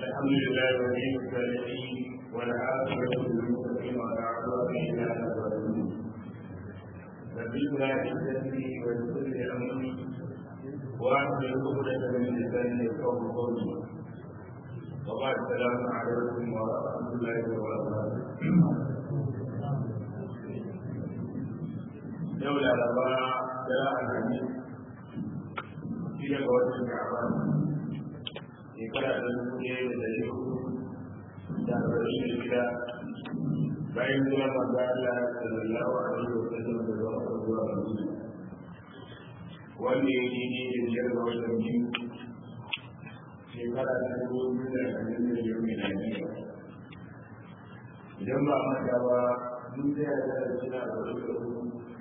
الحمد لله ولي الصالحين والعاقبة للمتقين ولا عدوان إلا على الظالمين نبينا عزتي ويسر أمري وأحمل عقدة من لساني يفقه قولي وبعد السلام عليكم ورحمة الله وبركاته دولة الأربعة جلاء الحديث في قوة الشعبان shekara ta dubu ɗaya da ɗari hudu da arba'in da shida bayan zuwa manzo Allah sallallahu alaihi wa sallam da zuwa zuwa Madina wanda ya yi ne da biyar ga watan biyu shekara ta dubu biyu da ashirin da biyar miladiya idan ba manta ba mun tsaya da suna da wani da hudu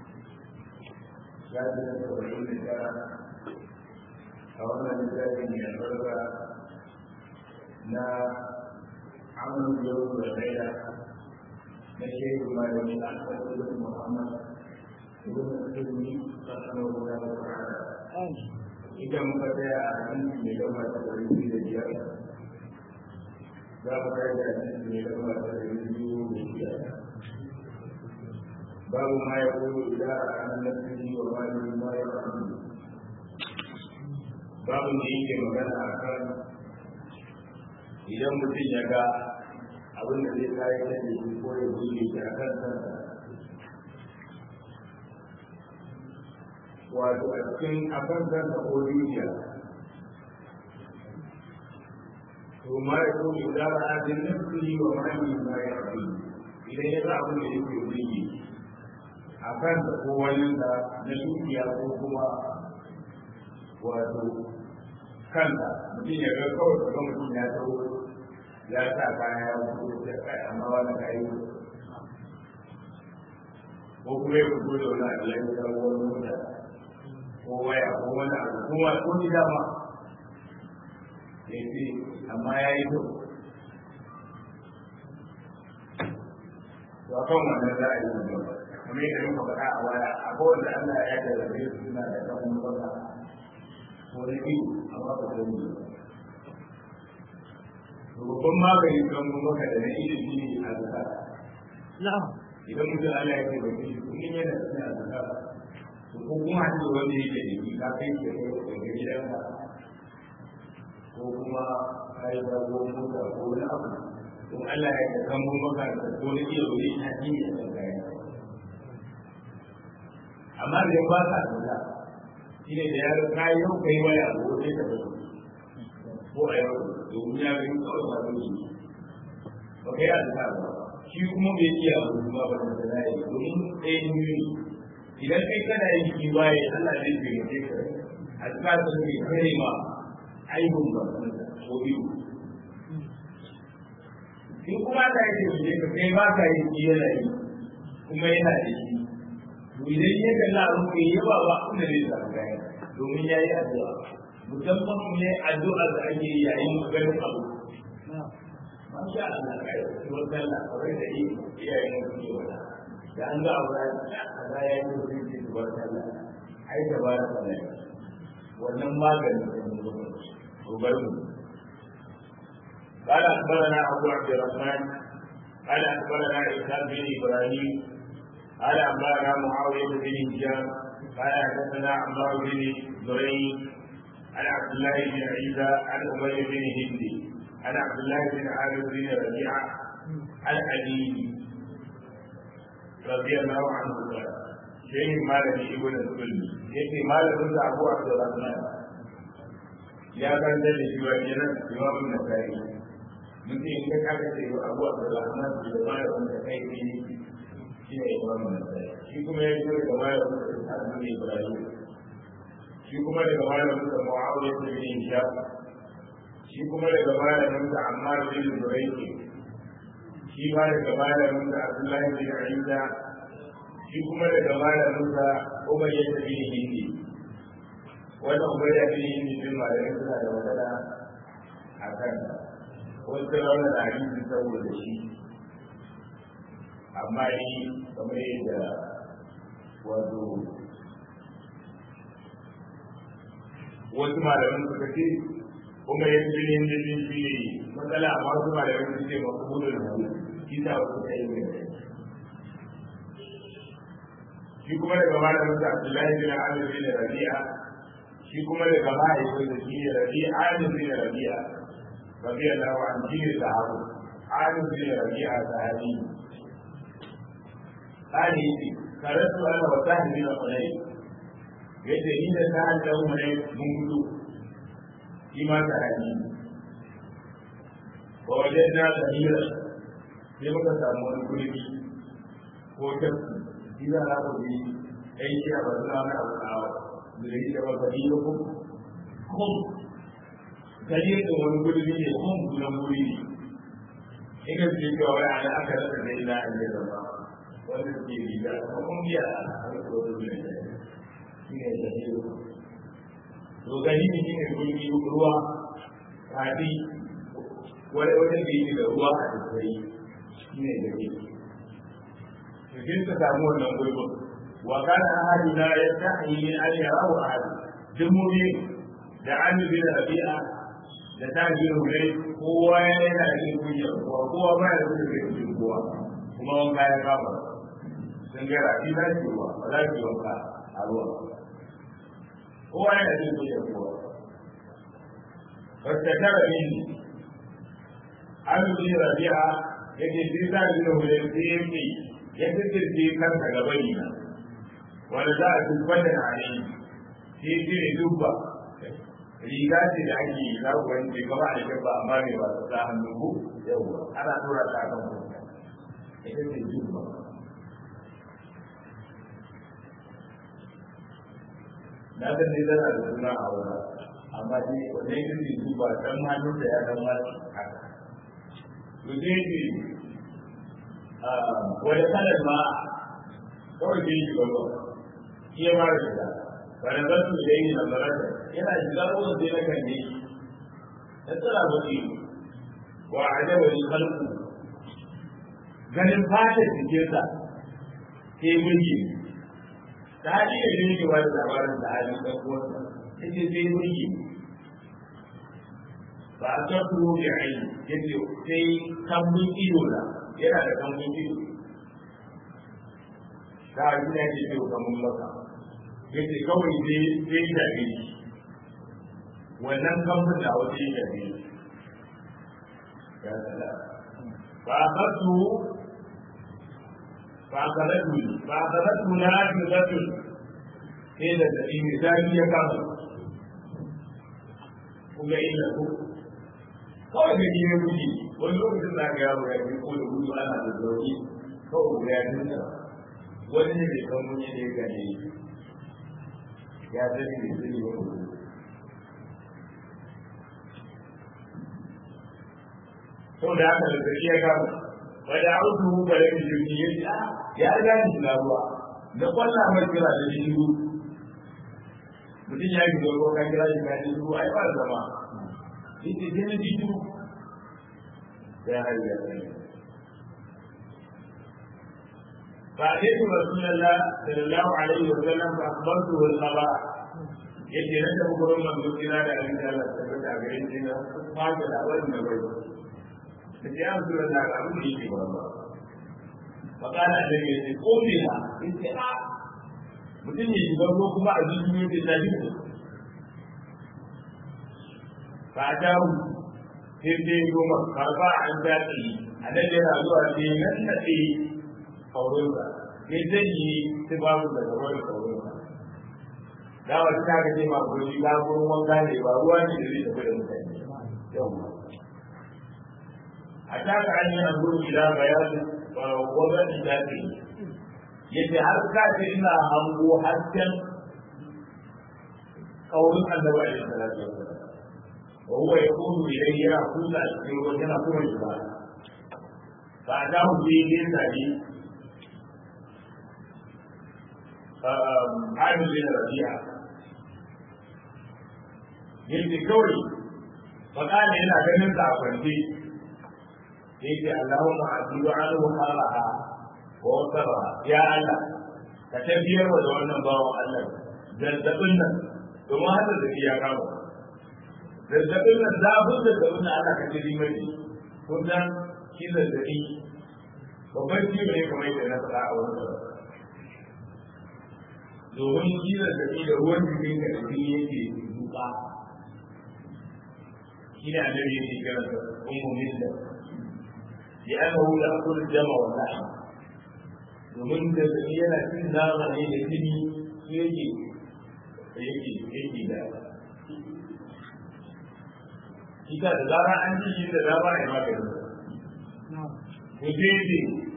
ya ji da saba'in da tara a wannan littafin mai albarka na amal yau da laila na shehu malami na asali muhammad ibn sulmi sallallahu alaihi wa sallam idan muka tsaya a hadisi mai gaba ta ɗari biyu da biyar za mu kai da hadisi mai gaba ta ɗari biyu da biyar babu ma ya koyo idan a kan nafsi wa malami ma ya rasu babu da yake magana a kan idan mutum ya ga abin da zai kayi da shi ko ya buɗe shi a kan kansa wato a cikin a kan kansa ko dukiya to ma ya ko idan ra'a din nafsi wa mali ma ya rabi idan ya ga abin da yake buɗe a kansa ko wani da na dukiya ko kuma wato kansa mutum ya ga kawai ga mutum ya tsawo ya sa kaya ya fito da kai amma wani kai ko kuma ya fito da wani abu ya yi da wani mota ko waya ko wani abu kuma ko ni dama ya ce amma ya yi kyau to akan wannan za a yi wani kamar yadda muka faɗa a waya akwai wanda Allah ya jarrabe su suna da kan mota ko da ido amma ba sani ba babban magani kan maka da na ido shi ne a zaka idan mutum Allah ya ce ba shi kun yana da suna zaka to ko kuma ce wanda yake da shi ka kai ke kai daga gidanka ko kuma kai da ko mota ko wani abu to Allah ya kan maka da ko da ido ne a cikin da kai amma da ba ka da shi ne da ya ga kayi yau kai waya ko sai ka bari ko a yau domin ya ga kawai ba zai yi ba kai azka ba shi kuma bai iya abu ba ba da zai yi domin ɗaya biyu idan kai kana yin shi waye Allah zai taimake ka azka sun bai kare ma aibun ba ko biyu in kuma ta yi taimake ka kai ba ka yi shi yana yi kuma yana da shi to idan ya kalla abu kai yawa ba kuma zai samu gaya domin ya yi addu'a musamman ne addu'a da ake yi yayin ganin abu masha Allah kai tuwar sallah kawai da yi iyayen su ke wata da an ga abu ya a za ya yi mutum ce tuwar sallah ai da bara sallah wannan maganin da mu zo ko bar mu قال أخبرنا أبو عبد الرحمن قال أخبرنا إسحاق بن إبراهيم قال أخبرنا معاوية بن هشام قال حدثنا عمار بن زريع عن عبد الله بن عيسى عن ابي بن هندي عن عبد الله بن عامر بن ربيعه عن علي رضي الله عنه قال شيخ مالك ابن السلمي يأتي مالك بن ابو عبد الرحمن يا كان ده شيء امام النسائي mutum in ka kaga ce wa abu abu da rahman da mara wanda kai ne shi ne imam nasai shi kuma ya zo da mara wanda ta ne ibrahim shi kuma daga malamin sa muawiya bin hisham shi kuma daga malamin sa ammar bin zurayki shi ma daga malamin sa abdullahi bin isa shi kuma daga malamin sa umayya bin hindi wannan umayya bin hindi bin malamin suna da wadana a kan wasu rauna da hadisi saboda shi amma ni kamar yadda wato wasu malaman suka ce kuma ya fi yin jirgin shi ne matsala a masu ma da wani ce masu gudun da shi ta wasu ta yi mai shi kuma daga malamin sa Abdullahi bin Amir bin Rabi'a shi kuma daga mahaifin da shi ne Rabi'a Amir bin Rabi'a radiyallahu anhu shi ne sahabu Amir bin Rabi'a sahabi قال قرأت أنا وسهل بن حنين yadda ni da sa'ad da umare mun gudu shi ma sahabi wa wajen na samira sai muka samu wani gurbi ko tafki shi za a ku bi ɗan shi a bazu na wani abu kawo da ya ce ba gari da kun kun gari da wani gurbi ne kun gudan guri ne ina ce cewa wai ana aka rasa da ina a yi zama wanda ke riga kuma kun biya a harkar wani ne shi ne da shi to gani ne shi ne gurbi ruwa kafi wani wajen da yake da ruwa a tattari shi ne da shi cikin ta samu wannan gurbin wa kana ahaduna yastahi min an yarahu ahad dumuri da an bi da rabi'a da ta ji hulai kowa yana da kunya kowa kowa ba ya da kunya kowa kuma wanka ya kama sun ga rafi za ki ruwa ba za ki wanka a ruwa kowa yana jin kunya kowa wata tara min an bi rabi'a yake sai ta ji hulai sai yake ya kirkirce kansa gaba ne wanda za a dubban da hane sai ce ne dubba riga ce da ake yi za ku wani gaba a jikin ba amma mai ba su sa hannu ku yawwa ana tura ta kan kuma ita ce dubba na san ne tana da suna a wurin amma dai wanda ya kirkirce dubba dan hannun da ya dan ma haka to sai ce wani kalar ma kawai ke yi gaba shi ya mara shiga wani zartu da yi na zarata yana shiga ruwan sai na kan ne ya tsara baki wa a da wani kalku ganin fatar jikinsa sai mulki ta haɗi da shi ne wani labarin da hali ɗan uwansa ya ce sai mulki ba a san turo da aini ya ce sai kambun ido na yana da kambun ido da a gina ke ce kamun maka yace kawai sai sai da ne wannan kambun da wata yi da ne ya tsada ba a su ba a karatu ba a karatu na ake zatu sai da da ne zafi ya kama kuma ina ko kawai da ne wuce wani lokacin da ga yaro ya fi ko da gudu ana da zauri kawai ya nuna wani ne mai kan muni ne gane ya sani ne sani wani sau da haka da zai ya gama ba da autu ba da ke jirgi ya ce ya riga ni na ruwa da kwallon mai kira da shi shiru mutum ya yi zuwa kan kira shi ka shiru ai ba zama yake sai na ji shiru ya hari ya sani فأتيت رسول الله صلى الله عليه وسلم فأخبرته الخبر yake nan da gurin manzo kira da abin da Allah ta bada gare shi na fata da wannan bai da ya amsu da ga abin da yake ba fa kana da ke ce ko ne ha yace a mutum ne shi gabo kuma a zuci ne da tafi fa ta hu sai dai goma karba an daɗi a nan yana zuwa sai nan da kaurinsa sai zai yi sai babu da gaba da kaurinsa da wata ta gaje ma guri ba gurin wanka ne ba ruwa ne da zai tafi da mutane yau a taka an yi an guri ila bayani gwamnati ta ce yadda har ka ce ina hango hasken kaurin annabi alaihi salatu wasallam wa huwa yaqulu ilayhi ya kusa cikin ruwan yana kuma shi ba ba da mu je ne sai Amir bin Rabi'a yake kawai fakali yana ganin sa a kwance yake Allahumma asiru anhu halaha wa wasara ya Allah ka tafiyar da wannan bawan Allah zazzabin nan domin hada da ya kama zazzabin nan zafin zazzabin nan ana kace limar kun san shi zazzabi babban ciwo ne kamar yadda na faɗa a wani domin shi zazzabi da ruwan jikin ka da jini yake duka shi ne annabi yake kira da ummu milla ya ana wula akul jama wa lahi domin zazzabi yana cin nama ne da jini su yake yake yake da ita da zara an ji shi da dama ya magani to sai ce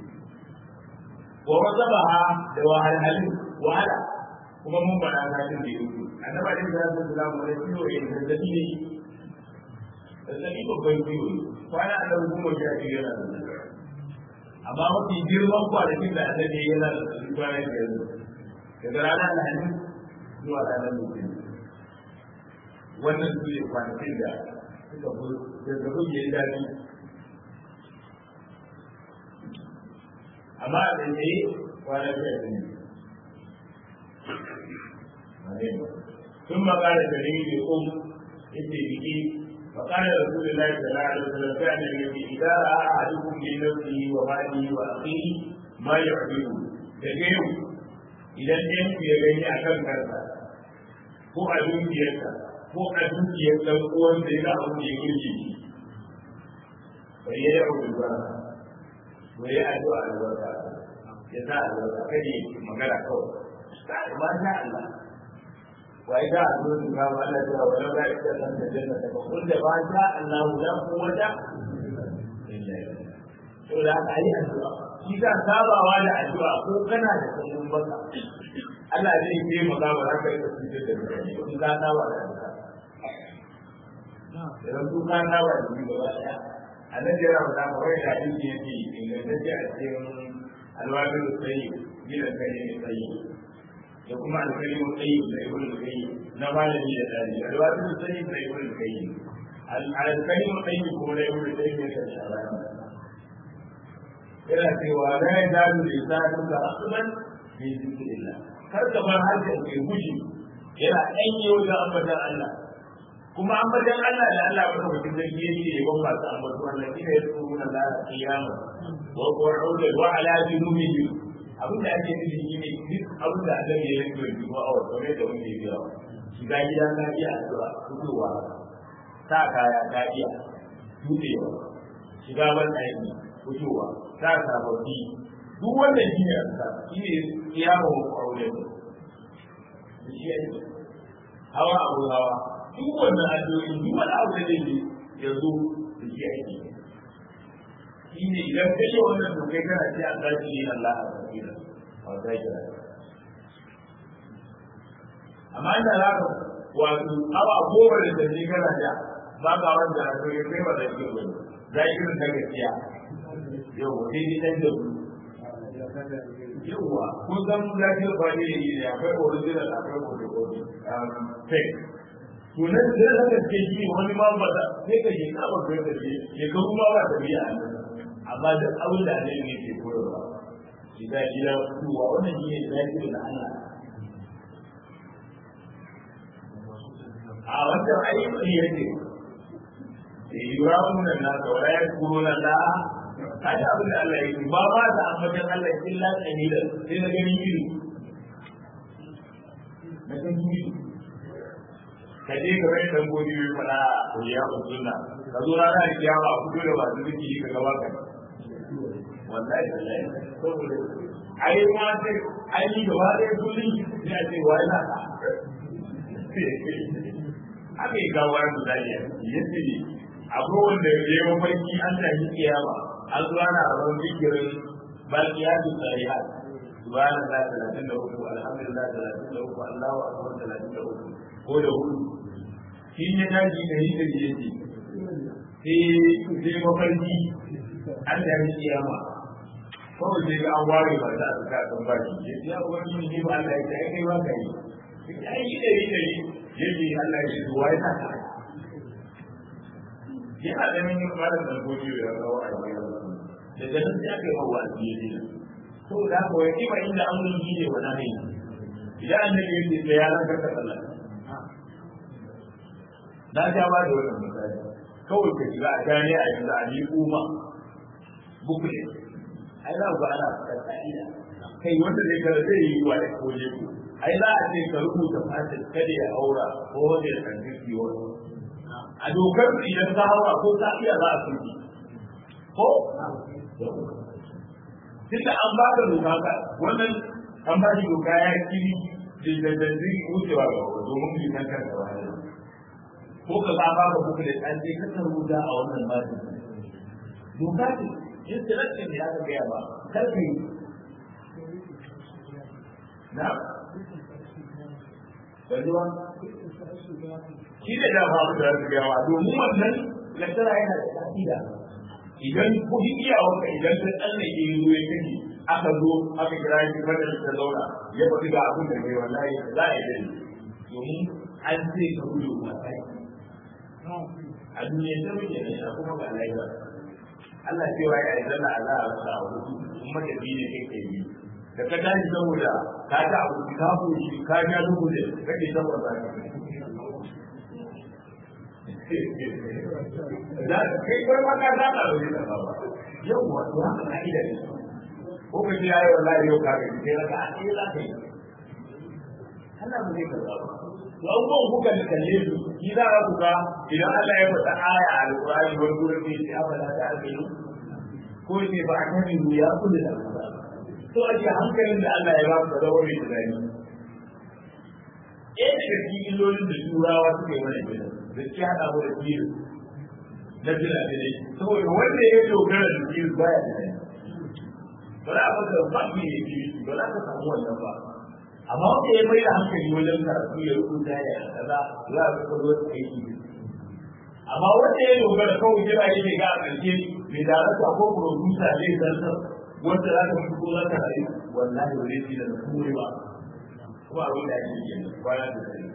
wa wasabaha da wahalhalin wahala kuma mun faɗa kafin da yau annaba din da zai kula mu da ciwo in zazzabi ne zazzabi babban ciwo kwana da goma sha biyu yana da amma mafi girman kwanakin da annabi yana da zazzabi kwana biyar daga ranar alhamis zuwa ranar mutum wannan su ne kwanakin da suka fi zazzabin ya yi daɗi amma a tsaye kwana biyar ne ثم قال كريم قم اتبعي فقال رسول الله صلى الله عليه وسلم كان الذي اذا راى احدكم من نفسه وماله واخيه ما يعجبه تجيب idan ɗan ya gani a kan kansa ko a dukiyarsa ko a dukiyar ɗan uwan da ya abu da ya gurje shi bai yi yau da ba bai yi addu'a albarka ya sa albarka kai magana kawai ba sha Allah وإذا أردت كما أنا ولو لا يتكلم الجنة فقل ما شاء الله لا قوة إلا بالله ولا أي أدعاء إذا سابع ولا أدعاء ko kana da kullum baka Allah zai yi maka ba za ka yi tafsir da mutane in ka saba da addu'a idan ku ka saba da ni gaba daya annabi ya rawa da wai da yake yake ingantacce a cikin alwabil sayyid gidan kai ne sayyid da kuma alkalimun tsayi da ibn al-qayyim na malami da dadi alwatu tsayi da ibn al-qayyim alkalimun tsayi kuma da ibn al-qayyim ne kan shabani yana cewa la yazalu lisanu ka asban bi zikrillah kar ka bar harshen ke guji yana ɗanye wajen ambatan Allah kuma ambatan Allah da Allah ba mutum da ke yi ne ban masu ambatu Allah shi ne ya tsoro na Allah kiyama wa qu'udan wa ala junubihim abin da ake nufi shi ne duk abin da Allah ya yi mai dubu a wasu ne da wanda ya biya shiga gida na iya addu'a fitowa sa kaya ta iya tubewa shiga ban aiki fitowa sa sababbi duk wannan shi ne asa shi ne kiyama wa aure ne shi ne hawa abu hawa duk wannan addu'o'i duk wani abu da zai yi yanzu da shi ake shi ne idan kai yi wannan dokai kana ce an zaci ne Allah a tsakira a zakira amma inda za ka wato awa goma da tafi kana da ba ka wanda a to kai ba da ke wani zakirin da gaskiya yau sai ni dan da yauwa kun san zakir ba ne ne akwai original akwai photocopy fake tunan da zaka ce shi wani ma ba da sai ka je ka ba ka ce ke kuma ba ta biya amma duk abin da annabi ne ke koyarwa shiga gida kuwa wannan shi ne zaki da Allah a wannan ayyukan yake yurawun nan na saura ya kuro na da kaji abin da Allah ya yi ba ba ta ambatan Allah illa qalila sai na gani iri na gani iri ka je ka bai dan godi mai fada ko ya usunna ka zo rana da kiyama a fito da ba su zikiri ka gaba ka wallahi wallahi saboda ai ma sai ai ni gaba da kullun ina ce wai na ka aka yi gawa da zaliya yace ne akwai wanda ya yi mafarki an tashi kiyama an zo ana rabon zikirin baqiyatu salihat subhanallah 33 alhamdulillah 33 Allahu akbar 33 ko da hudu shi ne daji da yi da yake sai sai mafarki an tashi kiyama kawai sai ga an ware ba za a suka kan ba shi ya ce ya wani ne ba Allah ya ce ai kai ba ka yi ai yi da yi da yi yake Allah ya ce wa ya ta yana da min malam da gobe da kawo a bayan daga nan sai aka yi wa wasi ya ce to da ko ya kima inda amurin yi ne wani ne idan annabi ya ce ya ranka ka sallah na ja ba da wannan misali kawai ka shiga a jami'a yanzu a ni kuma bukule ai za ku ga ana faɗar ka'ida kai wanda zai kara zai yi wa da koje ku ai za a ce ka rubuta fatin kada ya aura ko wanda ya san jiki wani a dokar idan ka haura ko ka iya za a tuki ko tunda an ba ka doka ka wannan an ba shi doka ya kiri da da zai wucewa ga wani domin bi kan kanka wani ko ka ba ba ka kuka da ɗan je ka san ruda a wannan batin doka ce instruction ne aka gaya ba kar ka yi na Bajuwa? Shi ne da ba da su gaya domin wannan lantara yana da ƙa'ida. Idan kuɗi iyawarka idan ta tsallake yi zuwa kake aka zo aka kira shi madar ta zauna ya faɗi ga abin da kai wallahi za a yi dani domin an ce ka gudu mataki. A duniya ta muke ne a kuma ga lafiya. Allah cewa ya yi zana a za a rasa a hudu kuma da biyu ne kai kai yi. da ka tashi saboda ka ta abu ka fushi ka ja dubu ne kake saboda ka da kai kai ma ka ta da wani da ba yau wato haka ka'ida ne ko ka ji ayi wallahi yau ka ga sai raka a sai za ka yi Allah mu zai karba ba to abubuwan kuka da kalle su shi za ku ga idan Allah ya faɗa aya a alƙur'ani wani gurin ne sai abada ta alƙalu ko ne ba a kan ya kullu da Allah so ake hankalin da Allah ya ba ku zama mai tunani ɗaya daga cikin illolin da turawa suka yi mana gina da ke haɗa mu da kiru na fila da dai saboda wanda ya dogara da kiru baya da dai ba za a maka ba ki ne kiru ba za ka samu wannan ba amma wanda ya mai da hankali wajen karatu ya rubuta ya kaza za a ga zo aiki amma wanda ya dogara kawai jira yake ga a ƙarshe mai darasa ko producer zai zartar wanda za ka fito za ka rayu wallahi ba zai ci da kure ba kuma abin da ake yi kwana da sai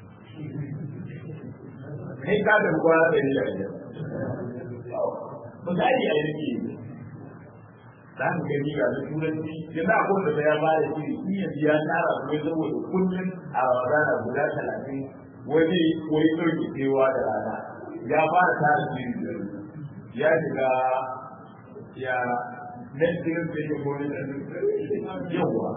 kai ka da kwana da ni da ni ba za a yi aiki za ka gani ga da turanci yanzu a kowace da ya ba da shi shi yanzu ya tara su ya saboda kullum a rana guda talatin wani wani ɗauke kewa da rana ya fara tara shi ya shiga ya nan cikin da ke gori da yawa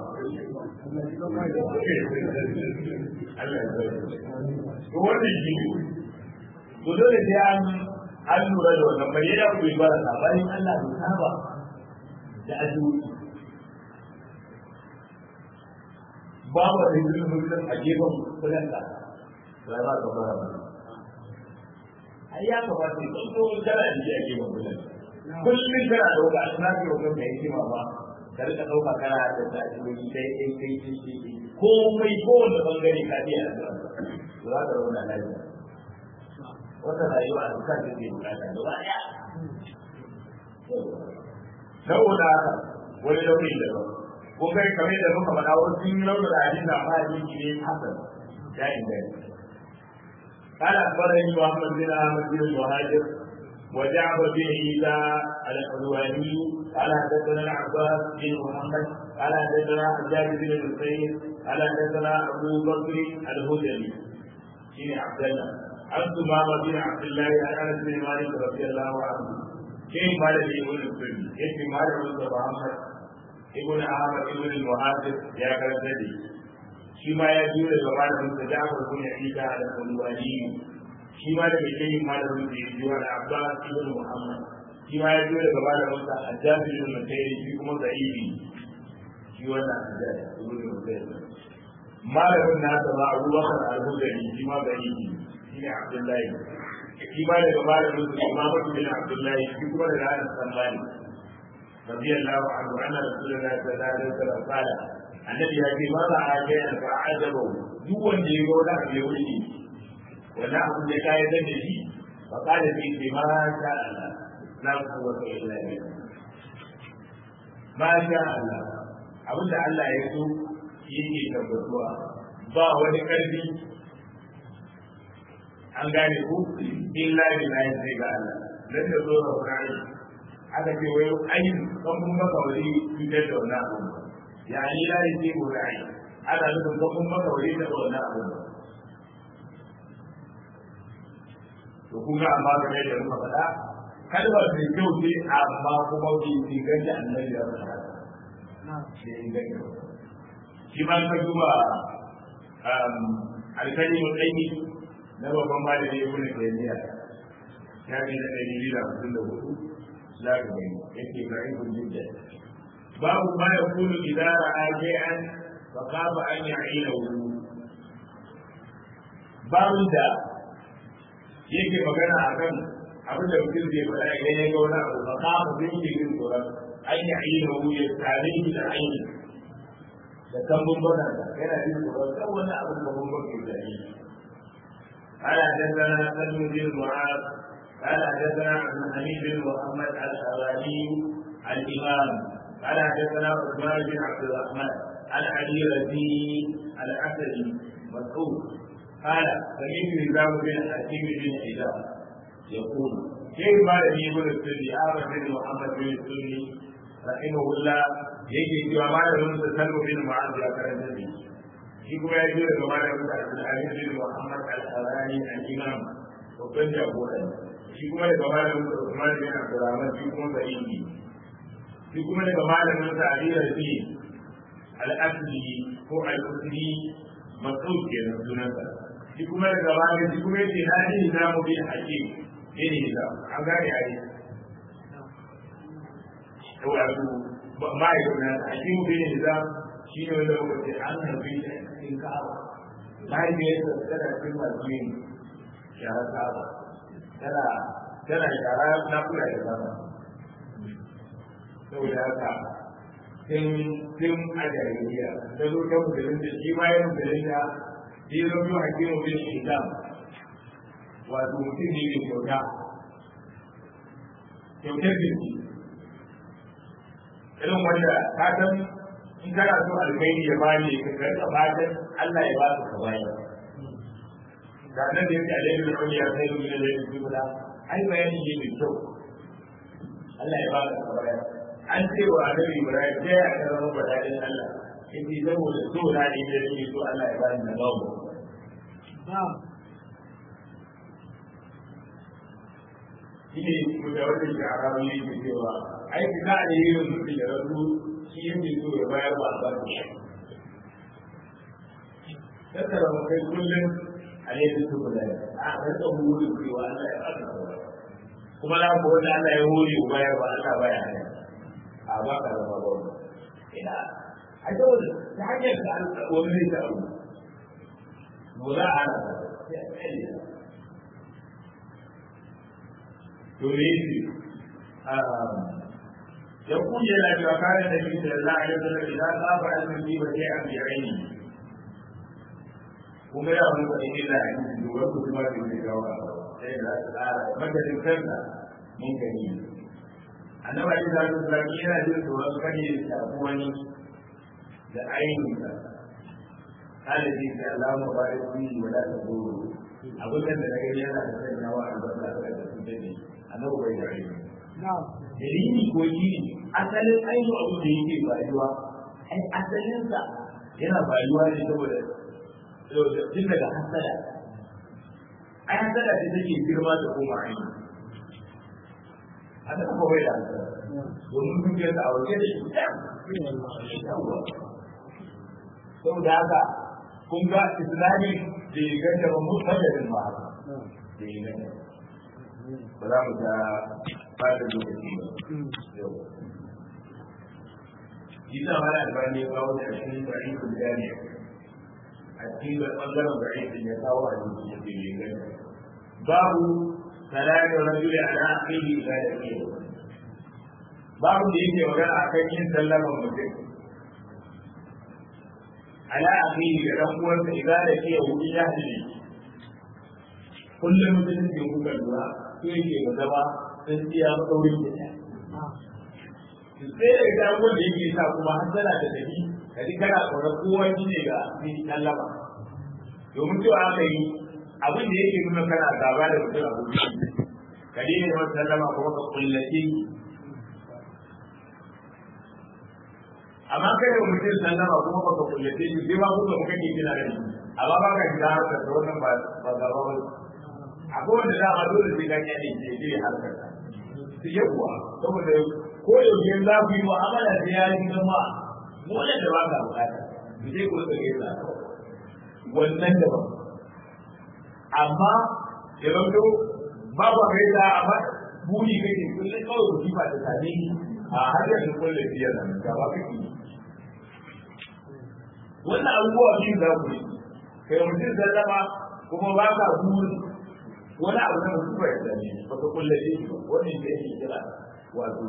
Allah ya zai to wannan shi to dole sai an an lura da wannan bai ya ku ba da bayan Allah bai saba da addu'o'i babu da yin mutum a gefen kullun da ba ba ka fara ba ai ya kamata ya tsanto kana da a gefen kullun kullum kana dauka a suna ke wajen da yake ma ba ka rika dauka kana da tasiri dai dai kai kai kai komai kowanne bangare ka biya da za ka rauna lafiya wata rayuwa a duka da ke bukata gaba daya saboda haka wani launin da ba ko kai kamar da muka faɗa wasu sun yi launin hadisi da amma hadisi ne hasan ya inganta قال أخبرني محمد بن أحمد بن المهاجر وجعفر بن عيسى الحلواني قال حدثنا العباس بن محمد قال حدثنا حجاج بن الحسين قال حدثنا ابو بكر الهجري بن عبد الله عن ثمامة بن عبد الله عن انس بن مالك رضي الله عنه كيف قال لي ابن السني كيف قال ابن محمد ابن احمد ابن المهاجر يا كرزدي شما يجوز لبعض المتجاوز بن عيسى الحلواني shi ma daga shehin malamin da ya ji wani abbas ibn muhammad shi ma ya zo daga malamin sa hajjabi ibn mutairi shi kuma za'ibi shi wannan hajjabi ibn mutairi malamin nasa ma abubakar al-hudari shi ma za'ibi shi ne abdullahi shi ma daga malamin sa imamatu bin abdullahi shi kuma daga anas sallani radiyallahu anhu anna rasulullahi sallallahu alaihi wasallam qala annabi ya ce ma za a ga ya fa'ajabu duk wanda ya ga wani abu ya wuce wani abu da ka yarda da shi ba ka da shi ce ma sha Allah la quwwata illa billah ma sha Allah abin da Allah ya so yake tabbatuwa ba wani karfi an gane ku illa billahi sai ga Allah dan da zo da Qur'ani aka ce wai ayin kan mun maka wani cutar da wannan abu ya ni la yi ko rai ana nufin kan mun maka wani da wannan abu to kun ga amma game da muka faɗa kalmar mai kyau ce amma kuma bai inganta annabi ya faɗa bai inganta shi ma ka duba alkalin tsayi na babban malami ya kuna tsayiya ya fi na ɗari biyu da hamsin da hudu za ka gani yake ga ikon jidda babu ma ya kunu idan ra'a shay'an fa kafa an ya'ina wu babu da yake magana akan abin da mutum zai faɗa idan ya ga wani abu fa kafa zai yi jin tsoron an ya'ina wu ya tare shi da aini da kambun bana yana jin tsoron kan wani abu da kambun bana da yi قال حدثنا سلم بن معاذ قال حدثنا عبد الحميد بن محمد الحوالي الامام قال حدثنا عثمان بن عبد الرحمن عن علي رزي الاسدي مسعود قال سمعت نظام بن حكيم بن حجاب يقول كيف قال لي ابن السني احمد بن محمد بن السني رحمه الله yake cewa malamin sa salmu bin mu'adh ya karanta da shi kuma ya ji daga malamin sa Abdul bin Muhammad al-Harani al-Imam babban jagora shi kuma daga malamin sa Usman bin Abdurrahman shi kuma da inji shi kuma daga malamin sa Ali Rabi al-Asli ko al-Usri Mas'ud kenan sunansa shi kuma daga malamin shi kuma yace na ji na mu bin Hakim ne ne da an gane ai to wato ma'aikata na Hakim bin Nizam shi ne wanda muka ce an harbi shi a cikin ka'aba mahaifiyarsa tana cikin masu yin shara ka'aba tana tana shara na kula da sama saboda haka tun tun a jahiliya ta zo ta musulun da shi ma ya musulun da shi zo biyu hakimu bin islam wato mutum ne mai kyauta kyautar jiki irin wanda ka san in kana so alkhairi ya bani ka karka fatan Allah ya ba ka ka bayi da nan da yake alaihi da kulli ya sai mu da yake kula ai bayani ne mai kyau Allah ya ba ka ka bayi an ce wa Annabi Ibrahim sai ya karama badalin Allah yace saboda so na ne da yake so Allah ya bani na bawo shine mutawalli da arabi yake cewa ai da ne yin mutum da rasu shi yake so ya bayar ba ba shi tattara mu kai kullum a ne su kula a rika huri cewa Allah ya baka kuma na ko wanda Allah ya huri bayar ba Allah baya hana a ba ka zama ba ina a dole ta hanyar da wani zai taru mu za a hana to me yake يقول يا لك وكان النبي صلى الله عليه وسلم اذا خاف ان يصيب شيئا بعينه kuma ya wani wani illa a cikin dogon kuma da ke gawa sai da su tsara madadin kansa mun gani annabi ali da su zaki yana jin tsoron kare ya shafi wani da ainihinsa ɗalibi sai Allah mu ba da kuni wa da ta goro abin da na gani yana da sanya wa albasa da su dade annabi bai da ainihi dalili ko shi asalin ainihin abin da yake bayuwa ai asalinsa yana bayuwa ne saboda tun daga hasada ai hasada ce take girma da koma aini haka kuma bai da hasada domin dukiyar da a waje da shi saboda haka kun ga islami da ya ganta ba mu fajarin ba haka da ya ganta ba za mu ta fata lokaci ba yau Isa wani albani ya kawo da shi bari ku gane a cikin ɓangaren bari sun ya kawo a cikin ya ce mai gani. Babu salatin rajuli ala akhihi ila da ke babu da yake magana a kan yin sallaman mutum ala akhihi da ɗan uwansa ila da ke wuri ya hajji kullum mutum ke kuka lura ko yake ba zama sun siya maɗaurin da ɗaya. Sai da ita wanda yake sa kuma har tana da tafi ka ji kana tsoron kowa shi ne ga ni sallama. Domin cewa aka yi abin da yake nuna kana gaba da mutum a gobe. Ka daina yawan sallama kuma ka kullace amma kai da mutum sallama kuma ba ka kullace shi sai ma kuka muka ke kina da shi amma ba ka shiga harkar da wannan ba gaba ba akwai wanda za a dole sai ganya ne ke je harkar su yawa saboda ko yaushe za ku yi mu'amala da ya yi zama molan da ba ka bukata su je ku rika gaisa wannan da ba amma ya zanto ba ba gaisa amma buri kake kullum kawai ku jifa da same a har yanzu kullum biyar nan gaba kake yi wannan abubuwa biyu za ku yi kai mutum sallama kuma ba ka buri wani abu na mutum bai sani ba ka kulle shi ba wannan da yake kira wato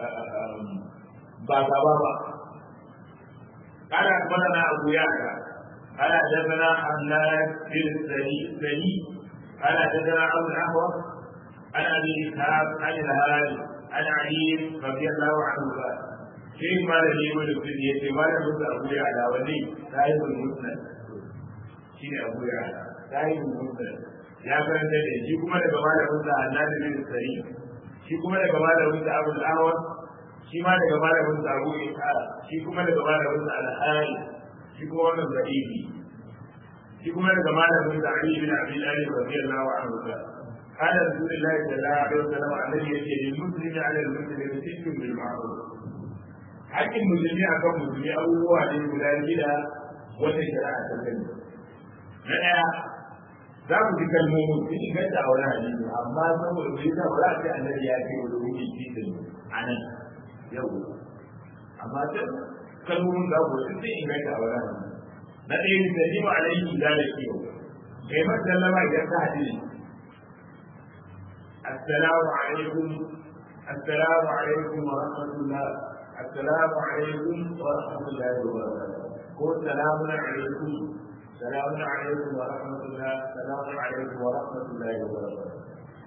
ba ka ba ba kana kuma na abu ya ka ana dazana Allah bil sani sani ana dazana abu ahwa ana bi ishaq an al-hali an ali radiyallahu anhu shi ma da ne wani kudi ya ce wani mutu abu ya ala wani sahibul musnad shi ne abu ya ala sahibul musnad ya karanta da shi kuma daga malamin sa annabi bin sari shi kuma daga malamin sa abu al-awwal shi ma daga malamin sa abu isa shi kuma daga malamin sa al-hali shi kuma wannan zaifi shi kuma daga malamin sa ali bin abi talib radiyallahu anhu قال رسول الله صلى الله عليه وسلم الذي يجي للمسلم على المسلم ست بالمعروف hakkin musulmi a kan musulmi abubuwa ne guda shida wata shari'a ta sani na ɗaya za ku ji kalmomin sun inganta a wani hadisi amma saboda bai sa ba za a ce annabi ya ce wa rubuci titin a nan yau amma can kalmomin za ku sun inganta a wani hadisi na ɗaya ne da nima alaihi da da kiyo kai masallama idan ka haɗu ne assalamu alaikum assalamu alaikum wa rahmatullah السلام عليكم ورحمة الله وبركاته قل سلام عليكم سلام عليكم ورحمة الله سلام عليكم ورحمة الله وبركاته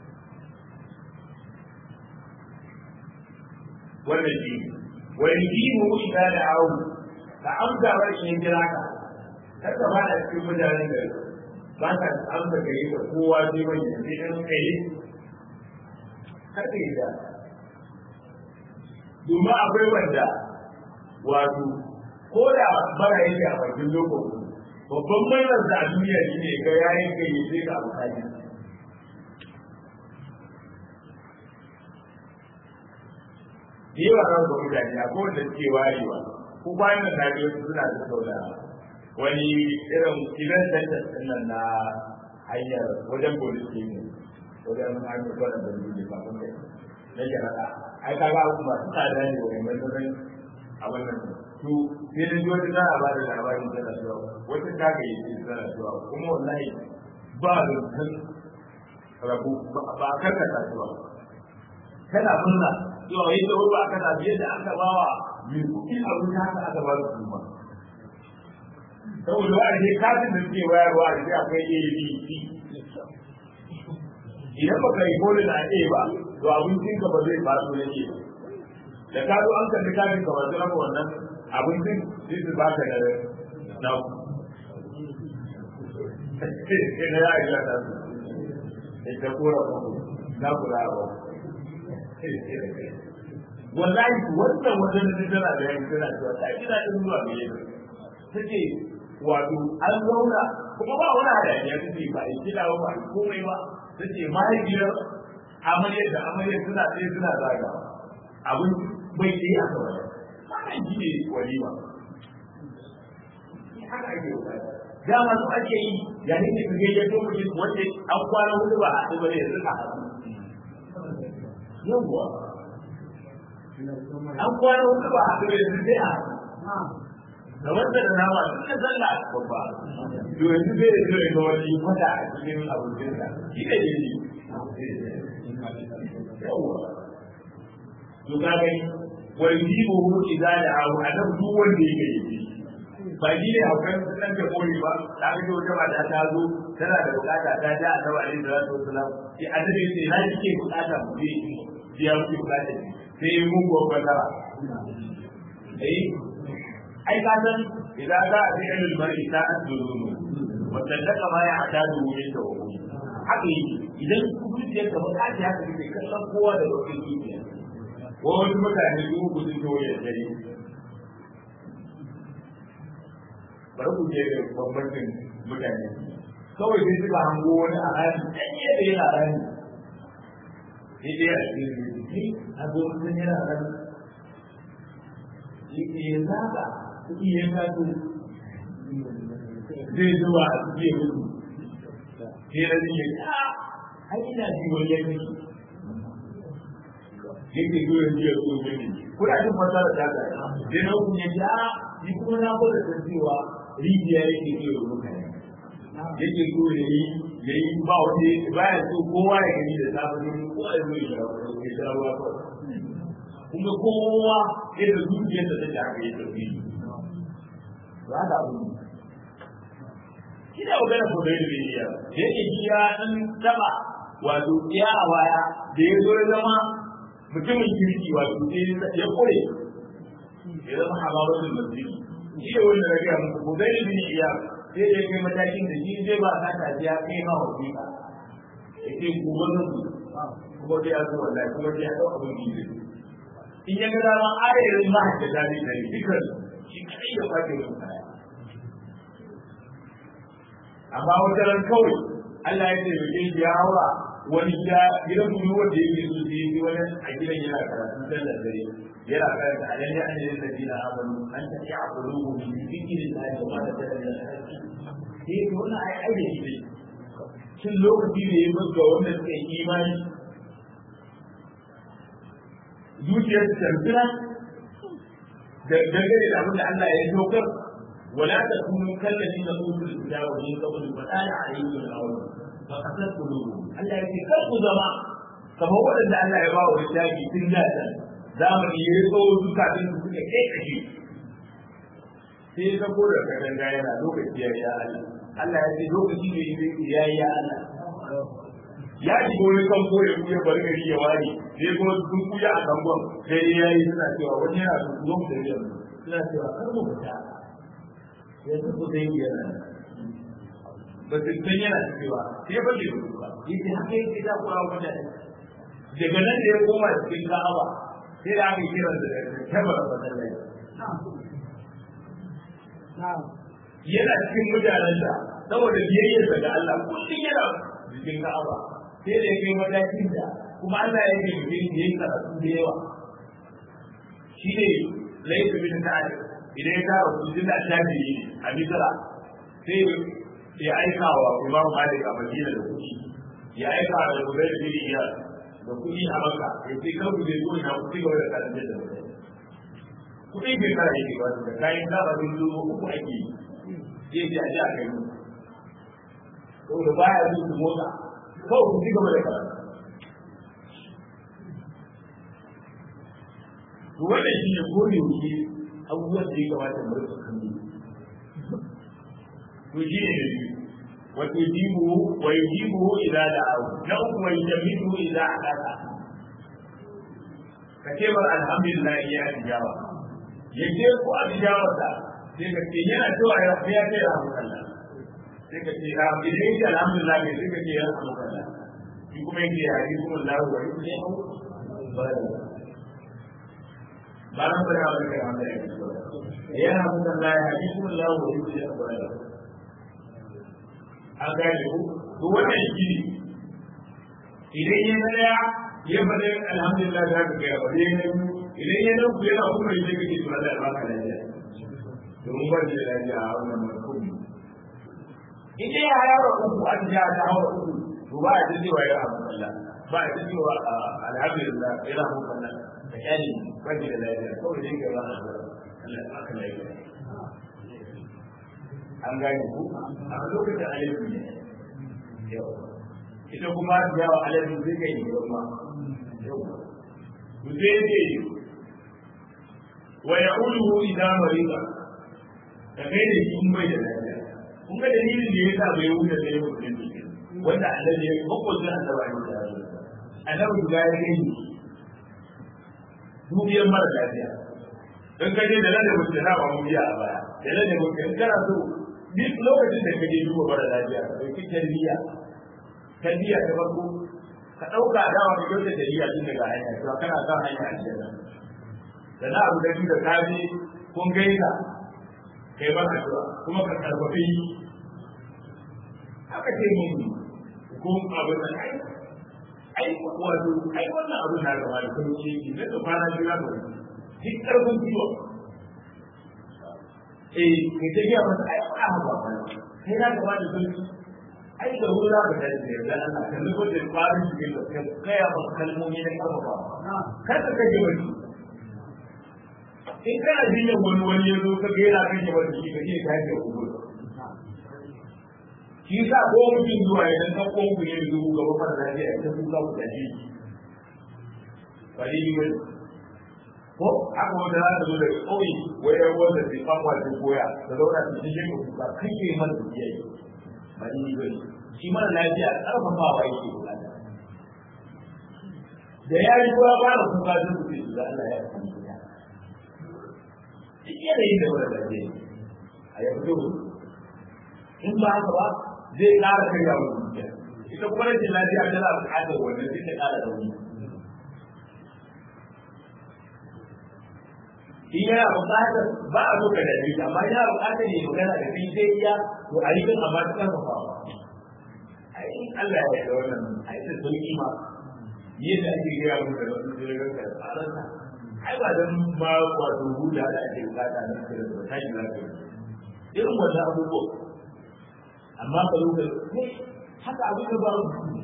والنجيم والنجيم إذا دعوه فأمسى وإن جراك haka ba da cikin mutanen da ba ka amsa gare da kowa sai wani sai ɗan kai haka yi da domin akwai wanda wato ko da mara yake a bakin lokaci babban marar da a duniya shi ne ga yayin kai ya sai ka abu kaji yawa ran ga mutane a ko wanda suke warewa ko bayan da nabi wasu suna da sauna wani irin event center din nan na hanyar wajen police station wajen hanyar kwanan da duniya kafin kai na jarada ai ka ga kuma su tsada ne wa mai zaman abin nan to sai da ji wata tana ba da labarin tana zuwa wata ta ga yi tana zuwa kuma wallahi ba da kan rabu ba kan ka ta zuwa kana murna yau yi da ba aka ta biye da aka bawa mai kuɗi a wuta haka aka ba su kuma saboda wa ne kafin da suke wayarwa a sai akwai ABC idan baka yi kone da A ba to abincin ka ba zai faso ne ke da ka zo an kalli kafin ka wasu raba wannan abincin sai su baka da na na ya yi lata su da ta kora kuma na kula ba wallahi wannan wajen da tana da yanki tana cewa ta gina din zuwa ga yau take wato an zauna kuma ba wani hayaniya take ba a kila ba komai ba take mahaifiyar amaryar da amaryar suna tsaye suna zaga abin bai tsaye a kawai wannan shi ne walima haka ake yi dama su ake yi yayin da kage ya to mutum wanda an kwana hudu ba a ba ne suka haɗu yawwa an kwana hudu ba a haɗu ne su sai a haɗu da wanda da nama da sallah babba to yanzu zai da zai ga wani wata a cikin abincin sa shi ne ne yawa to ka gani wani jibo hu idza da abu adam duk wanda yake yi ba shi ne haukan sunan da kori ba ta ga wata mata ta zo tana da bukata ta ja a tabbata alaihi salatu wasalam sai annabi sai na kike bukata mu je biya ku bukata sai mun gobe tara eh ai ka san idan za a fi'il al-mar'i ta asduru wa tallaka ma ya atadu min tawhid haka yi idan zuciyar ka ba kaji haka kake kallon kowa da lokacin zuciya ko wasu mutane su ku sun to ya dare bari ku je da bambancin mutane kawai sai suka hango wani a rani ɗan yadda yana rani sai dai a cikin rubutu a zo mutum yana rani yake ya zaɓa kuɗi ya kaso zai zuwa a cikin rubutu sai rani ya ce a ai ina ji wani ya kashi yake zo yanzu ya zo gani kuna jin fasara ta ga sai na hukun ya ce a ni kuma na gwada san cewa rijiya yake zo ya mutane yake so ya yi ya yi ba wani baya so kowa ya gani da safe ne kowa ya zo ya sha ruwa kuma kowa yadda zuciyarsa ta ta haka ya tafi ba da abu kina magana ko da yadda ya da yake ji ya dan taba wato iya a baya da ya zo ya zama mutumin kirki wato sai ya kore ya zama hababatul masjid shi ne wanda na gaya muku ko zai bin iya sai da kai matakin da shi zai ba ka tafiya kai ma wasiƙa ya ce ku wannan su kuma sai ya zo wallahi kuma sai ya ɗau abin da zai in ya ga dama ayarin mahaddata ne da dukkan shi kai ya kwace mun kaya amma wata ran kawai Allah ya ce mutum ya haura wani gida gidan kuma wanda yake so sai yi wani a gidan yana karatu dan da dare yana karanta alayhi an yi ladina amanu an ta ya qulubu min dhikrillahi wa ma tadalla sai to wannan ai ai da shi shin lokaci ne ya ga wanda suka yi imani zuciyar ta tarfira da dangane da abin da Allah ya dokar ولا تكونوا كالذين اوتوا الكتاب من قبل فآل عليهم الأول فقست قلوبهم Allah ya ce kar ku zama kamar waɗanda Allah ya ba wa littafi tun da can zamani ya zo zukatun su suka kai kashe sai ya ko da kadan yana lokaci ya ya Allah Allah ya ce lokaci ne ya yi ya Allah ya ji wani kanko ya kuya bar gari ya wani sai kuma sun kuya a kangon sai ya yi suna cewa wani yana su zo da yanzu suna cewa kar mu fita yanzu ku dai yana ba su san yana cewa sai ba ke ba yace haka yake da kura mutane daga nan da ya koma cikin Ka'aba sai da aka kira da tabar masallaci yana cikin mutanen da saboda biyayyar ga Allah kullum yana cikin Ka'aba sai da ya kai matakin da kuma Allah ya yi mutum da ya karatu da yawa shi ne laifin bin ta'ala idan ya tara kudin da shafi a misira sai ya aika wa imam malik a madina da kuɗi ya aika da kudai da iya da kuɗi a maka ya ce kan ku zai zuwa ku ci gaba da karanta da mutane kuɗi bai kara yake ba da kayan kara bin zuwa uku ake yi zai ce a ji a kai mu saboda baya zuwa su motsa kawai ku ci gaba da karanta to wannan shi ne ko da yake abubuwan da ya kamata mu rika kallo to shi ne wa tujibu wa yujibu idza da'ahu na uku wa yujamidu idza hadaka ka ce bar alhamdulillah ya tijawa ya ce ko a tijawa ta sai ka ce yana cewa ya fi ya ce alhamdulillah sai ka ce idan ya ce alhamdulillah ne sai ka ce ya alhamdulillah shi kuma yake ya yi kuma lahu wa yujibu ba nan bane abin da ya yi yana mutan la ya yi kuma lahu wa yujibu an gane ku to wannan shi idan ya na daya ya faɗi alhamdulillah za ka gaya ba dai na idan ya nan ku yana kuma yi zai kake to Allah ya baka lafiya domin ba da lafiya a wannan mutum in dai ya yaro uku an ja ta hawa uku to ba a ji cewa ya alhamdulillah ba a ji cewa alhamdulillah ya alhamdulillah da kyani ba da lafiya kawai dai ga ba Allah ya baka lafiya an gane ku a lokacin alaƙi ne yau ita kuma yawa alaƙi zai kai ne kuma yau ku zai ce wa ya uluhu idan mariba ka kai da shi in bai da lafiya kun ga dalilin da ya sa bai wuce da ya mutu ne wanda annabi ya makwacin annabi ya mutu annabi guda ya kai dubiyar mara lafiya don kaje da nan da mutu na ba mu biya a baya da nan da mutu in kana so duk lokacin da kaje duba mara lafiya ka ɗauki tarbiyya tarbiyya ta farko ka ɗauka dawa da kyautar tarbiyya tun daga hanya to kana kan hanya a cikin da na abu da da ka je kun gaisa kai ba addu'a kuma ka karfafi haka aka ce mun ko abin da ai ai wato ai wannan abin na gaba da kuma ce ki da kwana biyu za ka wuce duk karfin ciwo eh kai ta biya masa ai ba haka ba kai na gaba da sauki ai da wuri za ka tashi da yarda Allah kan nufo da kwarin shi da ka kaya masa kalmomi na karfafa kar ka kaje wani in kana jinyar wani wani ya zo ka ga yana kashe wani shi ka ce ka yi da kubur shi sa ko mutum zuwa ya dan ɗauko ku ne da zuwa gaba fara lafiya ta kuka ku tashi ba dai yi wani ko aka wata za ta zo daga ƙauye wai yan wanda sai kwakwa ta koya da zauna ta cikin ka kuka kai ke mana da biya yi ba dai yi wani shi mara lafiya ƙarfafawa yake bukata da ya yi kowa ba da kuka zai su ce da Allah ya fi kuka duk yanayin da mara lafiya a ya fito in ba haka ba zai ƙara karya wa zuciya ita kuma rashin lafiya tana buƙatar wannan sai ta ƙara rauni shi yana buƙatar ba a zo ka da shi amma yana buƙatar ya magana da kai sai iya to a yi kan amma ta ƙarfafa ba ai Allah ya da wannan ai da sauki ma yadda ake gaya mu da wasu jirgin da tsaransa ai ba dan ma wato huda da ake buƙata na kira da tashi lafiya irin wannan abubuwa amma ka zo kai haka abin da ba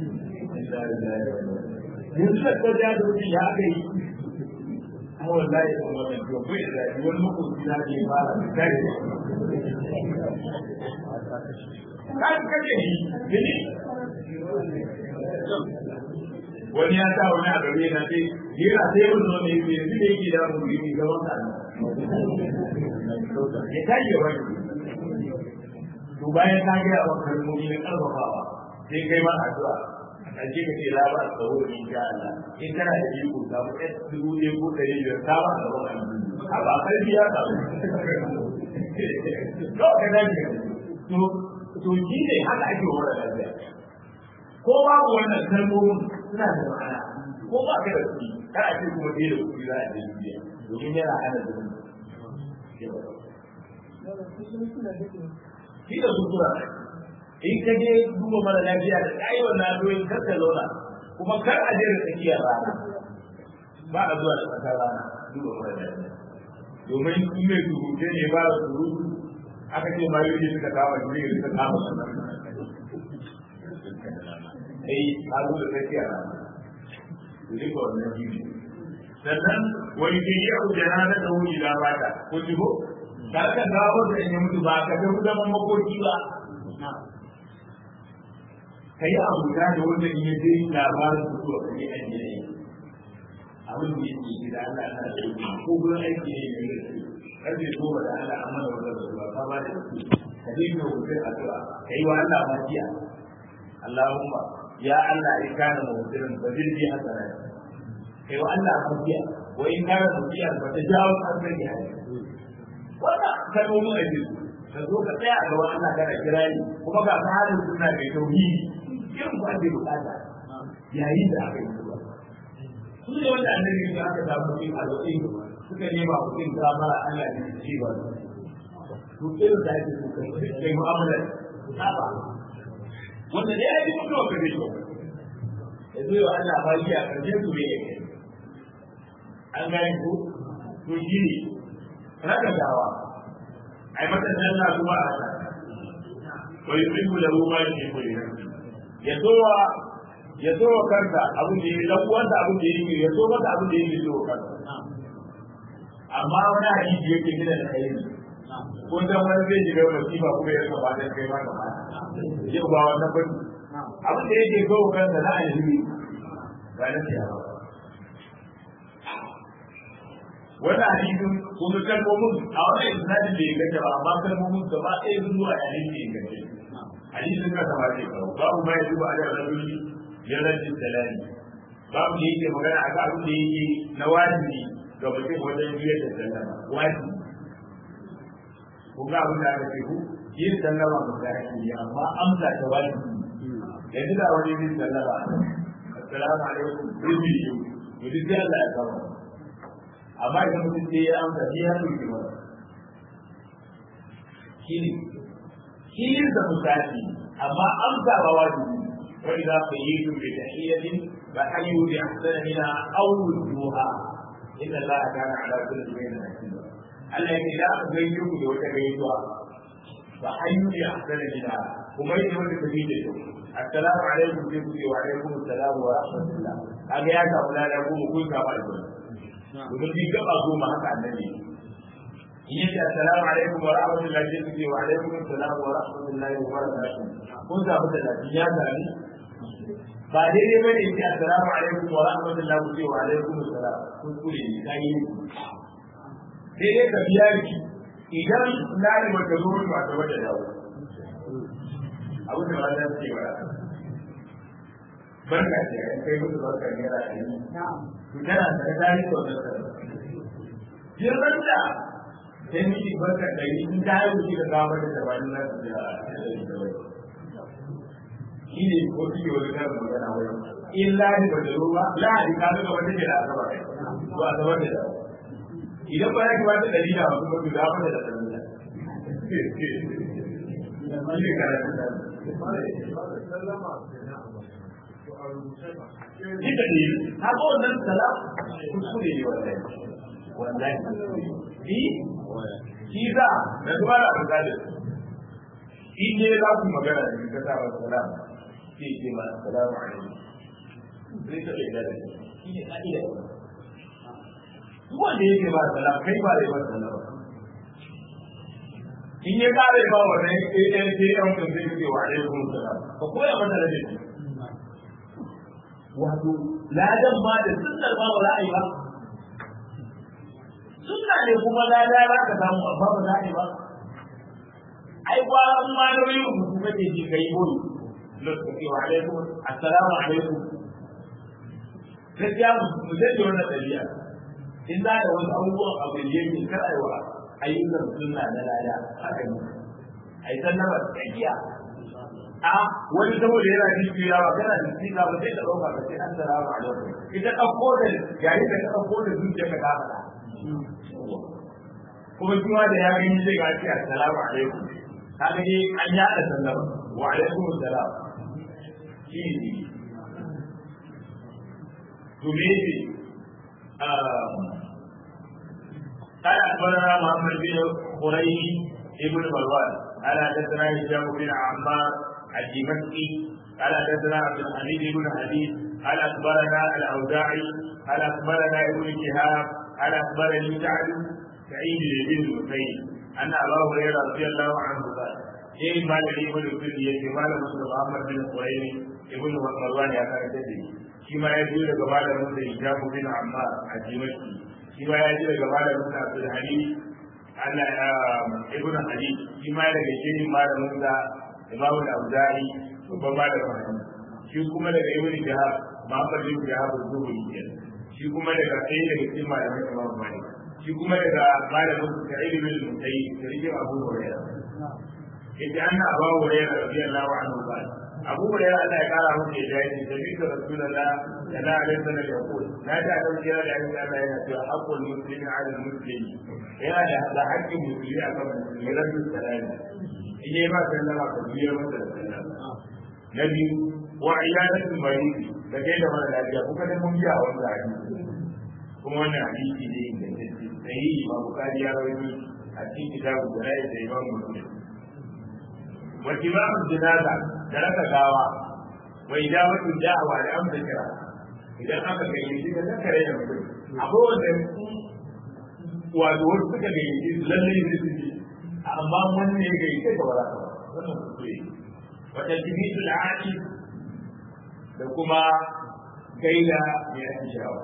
yanzu da ko da da wuce ya aka yi kuma wallahi kan wannan to bai da wani makoci na ke fara da kai kan kaje ni gani wani ya sa wani a gare na sai yana sai mun zo ne yanzu da yake da mu yi gaban ka ya tashi wani to bayan ka ga wa kalmomi na karfafawa sai kai ma addu'a a ƙarshe ka ce la ba tsaro in sha Allah in kana da iko ka mu ɗan dubu ɗaya ko ɗari biyar ka ba da wani a ba karfi ya samu to ka dace to to shi ne haka ake wa lafiya ko babu wannan kalmomin suna da ma'ana ko ba ka da kuɗi kana ce kuma dai da kuɗi za a je duniya domin yana hana zuwa shi da sutura in ka je duba mara lafiya da kayi wannan addu'o'in kar ka zauna kuma kar a je da tsakiyar rana ba a zuwa da tsakar rana duba mara lafiya domin in mai surute ne ba da surutu aka ce ma yau suka kama shi ne suka kama su eh a zo da tsakiyar rana to duka wannan shi ne sannan wani ke yi abu da rana da wuri da bata ko jibo ka ka dawo da in mutu ba ka ga zaman makoki ba ka yi abu da da wanda in yaje labarin su to kai an yi abin da yake gida Allah na da ko gurin aiki ne ne kar bai so da Allah amma da wanda ba ka ba da su ka dinga wuce addu'a kai wa Allah mafiya Allahumma ya Allah in kana mu'tirin fa jirgi hasana kai wa Allah mafiya wa in kana mu'tirin fa tajawu an sai wannan kalmomin ake ka zo ka tsaya a gaban Allah kana kira ni kuma ga ka halin suna mai tauhidi irin ku ake bukata yayin da aka yi zuwa su ne wanda annabi ya aka samu cikin alwai suka nema mutum kamara Allah ne ci ba to irin da ake so kai mu'amala saba wanda dai ake mutuwa ka dai ya zo yau Allah ba shi a karshen su ne an gane ko to shi ne raka dawa ai mata janna kuma a haka wa yusibu lahu ma yusibu ya zowa ya zowa kanka abin da yake dan uwansa abin da yake ya zo maka abin da yake zo kanka amma wani hadisi yake gida da kai ko dan wani zai shiga masifa kuma ya saba dan kai ma gaba yau ba wannan ba abin da yake zo kanka na alheri ba na ciyawa wannan hadisin kuma kalmomin a wannan isnadin da ya gace ba amma kalmomin gaba ɗaya sun zuwa yayin da ya gace hadisin ka sama ce kawo babu ma ya zuba ala rajuli ya rajin salami babu da yake magana a abin da yake na wajibi ga mutum wajen biyar da sallama wajibi kun ga abin da aka ce ku yin sallama ba za a yi amma amsa ta wajibi yanzu da wani yin sallama assalamu alaikum rubi to duk da Allah ya kama amma idan mutum sai ya amsa shi ya tuki ba shi ne shi yin da misali amma amsa ba wajibi wa idza qayyitum bi tahiyyatin fa hayyu bi ahsana minha aw rudduha inna allaha kana ala kulli shay'in hasiba Allah ya da aka gayyo ku da wata gaisuwa fa hayyu bi ahsana minha kuma yake wanda tafi da yau assalamu alaikum sai ku ce wa alaikum assalam wa rahmatullah kaga ya samu lada ko mu kun samu albarka domin bi gaba goma haka annabi in yace assalamu alaikum wa rahmatullahi sai ku ce wa alaikum assalam wa rahmatullahi wa barakatuh kun samu da lafiya tare ba daidai bane in ce assalamu alaikum wa rahmatullahi ku ce wa alaikum assalam kun kure ni kai sai dai ka biya ki idan na ne maka zo ba ta wata dawo abin da ba za su ce ba barka ce an kai musu barka ne ra ne to tana da dai to da yin ranta sai miki barka da yi in ta yi ki da gaba da tabarin nan da shi ne ko shi wani kan magana wai illa ni ba da ruwa la di ka ga wata da asaba ba asaba da idan ba ya ki wata dalila ba kuma ki da ba da dalila shi ne karatu Ita ne, haka wannan salam kuskure ne wallahi. Wallahi. Shi? Shi za, da kuma da abu zalim. Shi ne za ku magana da ka sa wa salam. Shi ce ma salamu alaikum. Zai ta bai dade. Shi ne ka'ida. Duk wanda yake ba salam, kai ba da ba salam. in ya kare ba wannan ɗan ce ɗan kan zai ce wa alaikum salam ka koya mata da dai wato ladan ma da sunnar ba ba za a yi ba sunna ne kuma lada za ka samu amma ba za a yi ba ai ba an ma da yi rubutu kake ji kai boye lokaci wa alaikum assalamu alaikum gaskiya mu zai wannan ɗabi'a in za da wasu abubuwan abu da yake kar a yi wa ayyukan sunna na lada haka ne ai sallama tsakiya a wani saboda yana jin yawa kana da tsika ba sai ka dauka ka ce assalamu alaikum ita dauko da yayin da ka dauko da zuciya ka kafa kuma kuma da ya gani zai ga ce assalamu alaikum kaga dai an yada sallama wa alaikum assalam shi ne to me قال اخبرنا محمد بن قريش ابن مروان قال حدثنا هشام بن عمار الدمشقي قال حدثنا عبد الحميد بن حديث قال اخبرنا الاوزاعي قال اخبرنا ابن شهاب قال اخبرني سعد سعيد بن المسيب ان ابا هريره رضي الله عنه قال إيه ما الذي يقول في اليد ما لم محمد بن قريش ابن مروان يا كان تدري shi ma ya biyo daga malamin da hijabu bin ammar a dimashki shi ma ya ji daga malamin da abdul hadi Allah ya ibnu hadi shi ma daga shehin malamin da imamu al-auza'i babban malamin hadisi shi kuma daga ibnu jahab Muhammad bin jahab az-zuhri shi kuma daga sai daga cikin malamin imam malik shi kuma daga malamin sa'id bin musayyib sarki abu hurairah yace anna abu hurairah radiyallahu anhu qala abu hurairah Allah ya kara masa ya dace da bi da rasulullah sallallahu alaihi wasallam ya ce na da dauki da Allah Allah yana cewa haqqul muslimi ala muslimi yana da haƙƙin musulmi akan musulmi rabbi salami in yi ba sallama ka biya masa da sallama na biyu wa iyadatul marid da kai da mara lafiya kuka da mun biya wannan hadisi kuma wannan hadisi ne ingantacce sahihi ma bukari ya rawaito a cikin kitabu da ra'ayi da imam muslim wa timamu jinaza da raka gawa wa ijabatu da'wa da amsa kira idan aka kai shi da zakare da mutum akwai wanda wato wasu suka ga yi lalle ne su ji amma wannan ne ga yi sai ka wala wannan kuskure wata timitu al'adi da kuma gaida mai ake shawa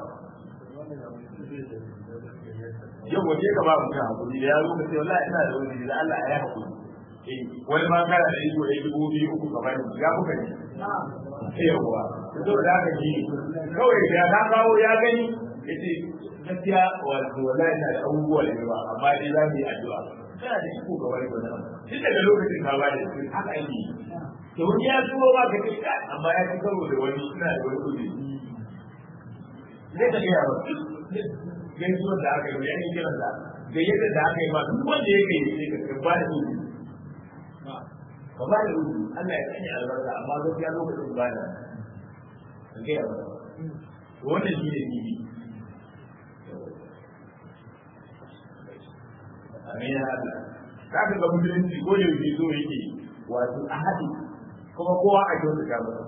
yau wace ka ba mutum hakuri da ya zo ka ce wallahi ina da wani da Allah ya hakuri wani ma kana da iko ya dubu biyu uku kamar ya kuka ne yawa to da haka ji kawai da ka kawo ya gani yace gaskiya wato wallahi ina da abubuwa da yawa amma dai za mu yi addu'a kana da iko ga wani wannan tun daga lokacin ka ba da shi haka ake yi to wani ya zuwa ba ka ce ka amma ya ci karo da wani ina da wani kudi zai ka gaya ba gaisuwar da aka yi ya yi kiran da ga yadda da aka yi ba duk wanda ya kai sai ka ba da kudi ka ba da rubu Allah ya sanya albarka amma gaskiya lokacin ba da ka gaya ba wannan shi ne bibi amin ya Allah za ka ga musulunci ko da yake so yake wato a haɗi kuma kowa a kyautu ta ba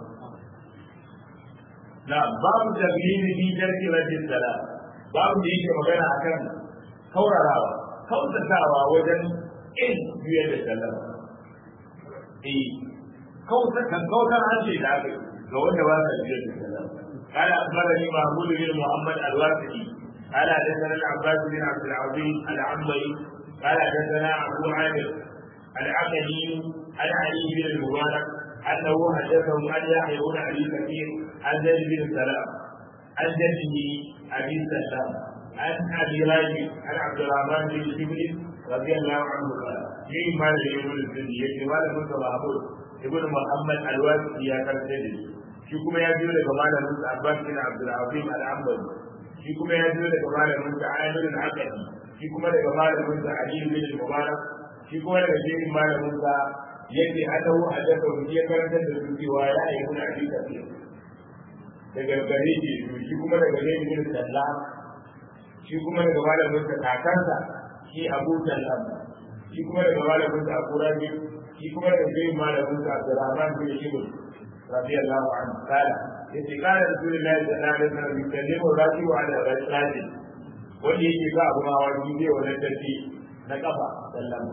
na babu taglimi fi jarki rajin sala babu da yake magana akan kaurarawa kautatawa wajen in biyar da sallama eh kautatan kautar harshe da aka ga wanda ba sa biyar da sallama قال أخبرني محمود بن محمد الواسطي قال حدثنا العباس بن عبد العظيم العنبري قال حدثنا أبو عامر العقدي عن علي بن المبارك أنه حدثهم أن يحيى بن أبي كثير عن زيد بن سلام عن جده أبي سلام عن أبي راجع عن عبد الرحمن بن شبل رضي الله عنه قال في مال يقول الزني يقول موسى محمود ابن محمد الواسطي يا كرسي shi kuma ya biyo daga malamin sa Abbas bin Abdul Azim al-Ambali shi kuma ya biyo daga malamin sa Amir al-Aqadi shi kuma daga malamin sa Ali bin Mubarak shi kuma daga shehin malamin sa yake adawu adaka wani ya karantar da su cewa ya yi mun abi kafir daga gare shi shi kuma daga Zaid bin Sallam shi kuma daga malamin sa kakansa shi Abu Sallam shi kuma daga malamin sa Abu Rabi shi kuma daga shehin malamin sa Abdurrahman bin Shibr رضي الله عنه قال إذا قال رسول الله صلى الله عليه وسلم يكلم الرجل على الرجل wanda yake ga abu hawa shi zai wani tafi na kafa sallan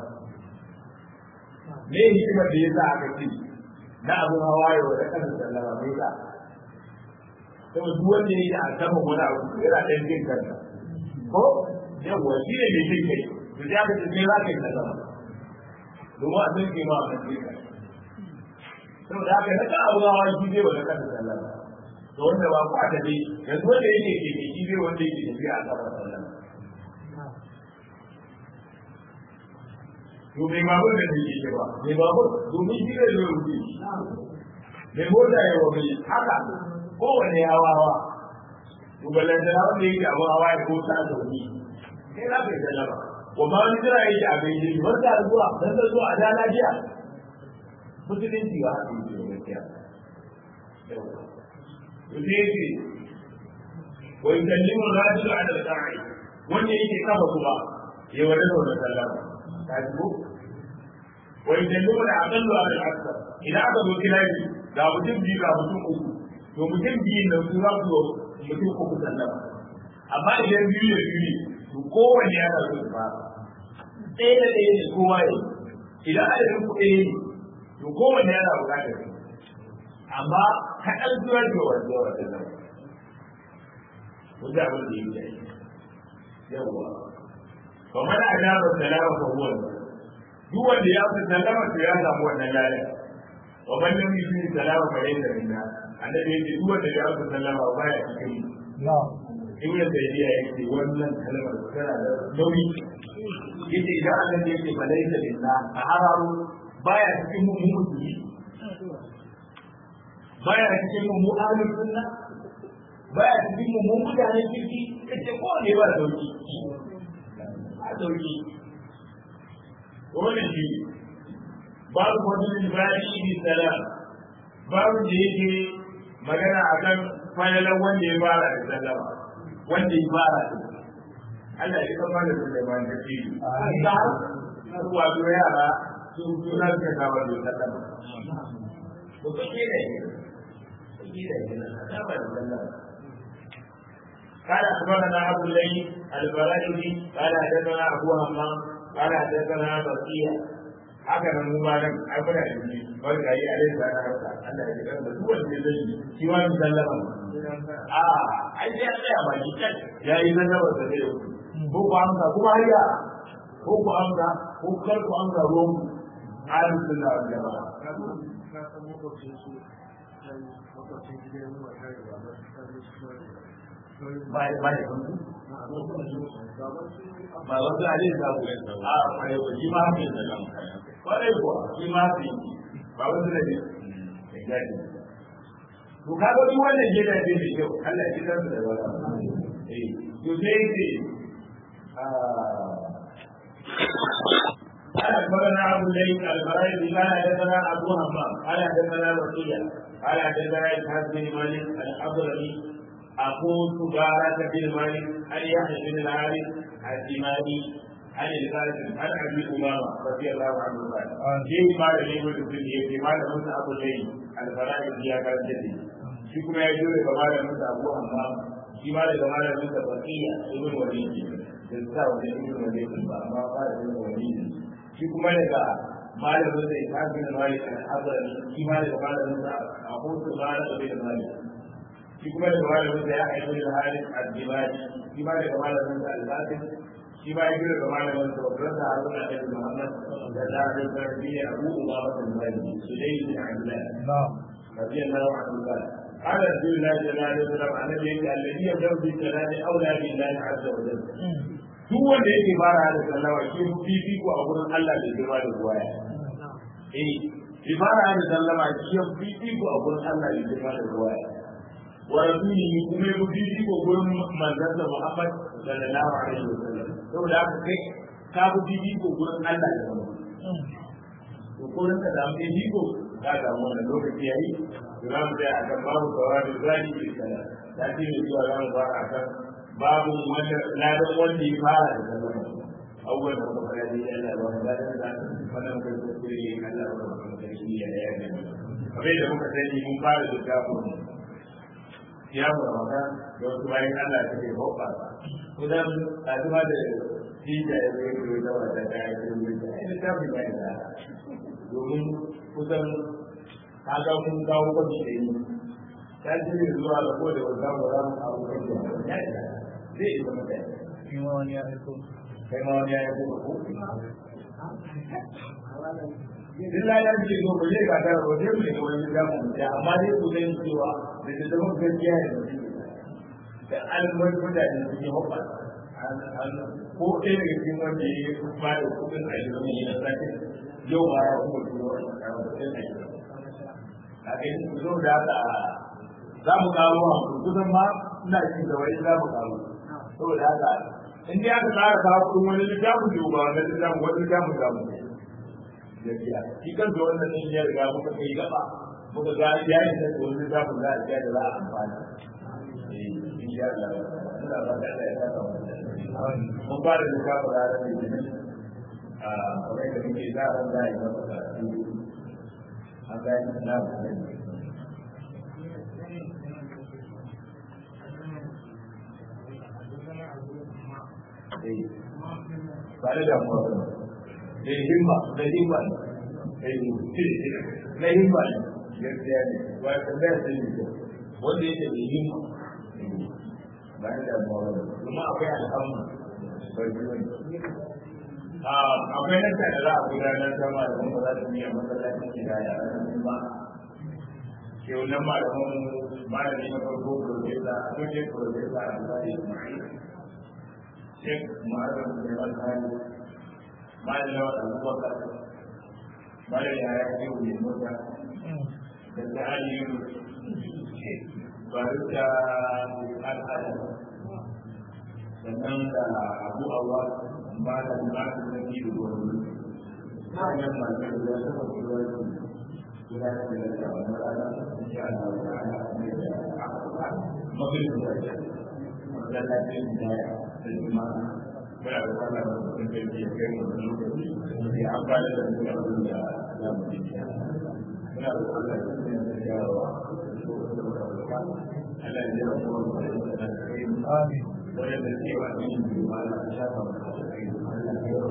me hikimar da yasa aka ce na abu hawa ya wani kafa sallan me yasa to duk wanda yake a saman wani abu yana dan jin kansa ko yawa shi ne mai jin kai to ya ka ce me za ka yi sallan domin a san ke ma a kan jin kai saboda haka na kan abu hawa shi zai wani kafa sallan da wanda ba ku aka dai yanzu wanda yake ke ke shi zai wanda yake tafiya a kafa sallan to mai babur da take ke ba mai babur domin shi zai zo rufe mai mota ya wa mai haka kowane hawa hawa to balanta na wanda yake abu hawa ya ko ta zauni sai za ka yi sallama wa ma wani jira yake a bai yi barka da zuwa dan da zuwa a da lafiya musulunci ba haka yake da gaskiya yake wa yukallimu ar-rajulu 'ala al-qa'i wanda yake kafa kuma ya wada da sallama kaji ko wa yukallimu al-aqallu 'ala al-akthar idan aka zo kilaji ga mutum biyu ga mutum uku to mutum biyu nan su za su mutum uku sallama amma idan biyu da biyu to kowanne yana so ba ɗaya da ɗaya ne kowa ya idan adadin ku ɗaya ne to kowanne yana buƙatar amma kaɗan zuwa da wanda wanda nan wanda abin da yake yi yawwa fa mana ajaba salama fa huwa duk wanda ya fi salama to ya samu wannan ladan wa man lam yusi salama fa laysa minna annabi yake duk wanda ya fi salama ba ya cikin mu ibnu tayyiba yake wannan kalmar tana da nauyi yace idan annabi yake fa laysa minna a hararu baya cikin mu musulmi baya cikin mu ahlus sunna baya cikin mu mutanen kirki kace ko ne ba dauki a dauki wannan shi babu fadilin bayi bi salam babu da yake magana akan fadalan wanda ya fara da sallama wanda ya fara da Allah ya kama da Sulaiman da shi har wato yara sun tunar da kawar da sallama ko kake da قال اخبرنا ابو الليل البرائي قال حدثنا ابو همام قال حدثنا بقيه haka nan mu malam abuna da ni barka yi alai da na haka Allah ya kira da duk wanda zai yi shi wa mu sallama a ai sai Allah ya baki kai ya yi sallama da zai ko ku amsa kuma hayya ko ku amsa ko kar ku amsa ruwan ahlus sunna wal jamaa ba ba da kuntu ba wasu hadin da ku a kai ko shi ma haka da nan kwarai ko shi ma haka ba wasu da ne to ka ga duk wannan jeda ce da kyau Allah ya kitar da wani eh to sai ce قال اخبرنا ابو الليل الفرائض قال حدثنا ابو همام قال حدثنا وكيع قال حدثنا اسحاق بن مالك الحضرمي اخو سبارة بن مالك عن يحيى بن الحارث الدماني عن القاسم عن ابي امامه رضي الله عنه قال في قال لي ابن الدنيا في قال موسى ابو الليل الفرائض يا كان جدي shi kuma ya jure ga malamin sa Abu Amma shi ma daga malamin sa Baqiya ibn Walid da sa wani ibn Walid ba amma ba da ibn Walid shi kuma daga malamin sa Ishaq bin Malik al-Hadrami shi ma daga malamin sa Abu Sulaiman bin Malik shi kuma daga malamin sa Yahya bin Harith al-Dibani shi ma daga malamin sa Al-Qasim shi ma ya jure ga malamin sa Bakr sa Harun bin Muhammad da da da Abu Umama bin Malik Sulaym bin Abdullah رضي الله عنه قال قال رسول الله صلى الله عليه وسلم عن النبي الذي يبدا بالصلاه اولى بالله عز وجل duk wanda yake fara da sallama shi fifi ko a gurin Allah da girma da ruwaya eh bi fara da sallama shi fifi ko a gurin Allah da girma da ruwaya wa rasulihi kuma ya fifi ko gurin manzon sa Muhammad sallallahu alaihi wasallam saboda haka kai ka bi fifi ko gurin Allah da girma to kullun ka da fifi ko ka samu wannan lokaci yayi za mu tsaya a kan babu kawai zani bi sala ta ce ne zuwa za mu fara a kan babu wanda ladan wanda ya fara da sallama awwal da kuma fara da Allah wa ladan da wannan kai ko kuri Allah wa da shi ya da yana kamar da muka sani mun fara da kafin ya mu ramadan da wasu bayan Allah ta ke hoba kudan a zuwa da Tija ya zai yi da wata ta yi da ya yi da ta yi da domin kusan kaga mun kawo kwabi da yi ta ji ne zuwa da ko da wanda mu za mu kawo kwabi da ya yi zai yi zama ɗaya Kai ma wani ya aiko. kai ma wani ya yi kuma ko Duk lalar ce zo ba zai gagara ba zai mai da wani zamu da amma dai ku zai cewa da ta zama gaskiya ne da almar mutane su yi hukma ko ɗaya daga cikin wanda ya yi ba da kuɗin a yi zama yi na sake yau ba ya kuma turo a kuɗin a yi a kai zo da haka za mu kawo a kusan ma ina cin da wani za mu kawo saboda haka in dai aka tsara kawo kuɗin wani littafin da ba wani littafin wani littafin za mu gaskiya shi kan da wannan din ya riga muka kai gaba muka ga ya yi da wani littafin za a da za a amfani eh insha Allah ina ba da Allah ya saka mun fara littafin ranar litinin a kamar da muke za a ran da ya masa an gani na ne ba da damuwa ba da himma da himma na himma ne gaskiya ne ba da tambaya sai ne wanda yake da himma ba da damuwa ba kuma akwai alhamdu ba ji wani akwai nan da za a gudanar da malamin ba za su yi a masallacin gida ya ranar ba ke wannan malamin malami na farko profesa a cikin profesa a tsari shek ma'azin da ya alhali malami na wata abubakar malami ya yi wani mota da ta hali yi ba duk da al'ada sannan da abu awa ba da bukatar da ke da wani hanyar masu da ya saba kuma wani gudanar da ya saba na rana insha Allah wa ta'ala ne da aka mafi da ya masallacin da ya da juma'a muna da wannan mutum da ke kai mu da lokaci ya amfana da mu abin da za mu yi muna da Allah da ya da yawa Allah ya jira kuma mu da kai amin wanda ke wa ni juma'a da shafa mu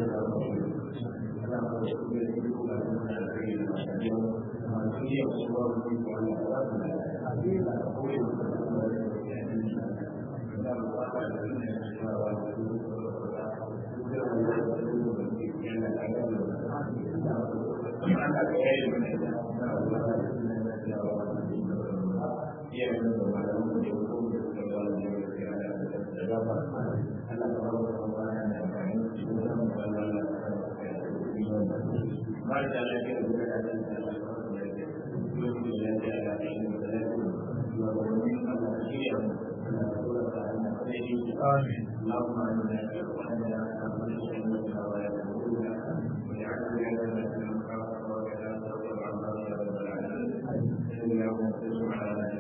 daidai آمين اللهم انا وحدنا ولا تهمنا واجعلنا لنا من خافك وكذا وعما يا رب العالمين انك تسمع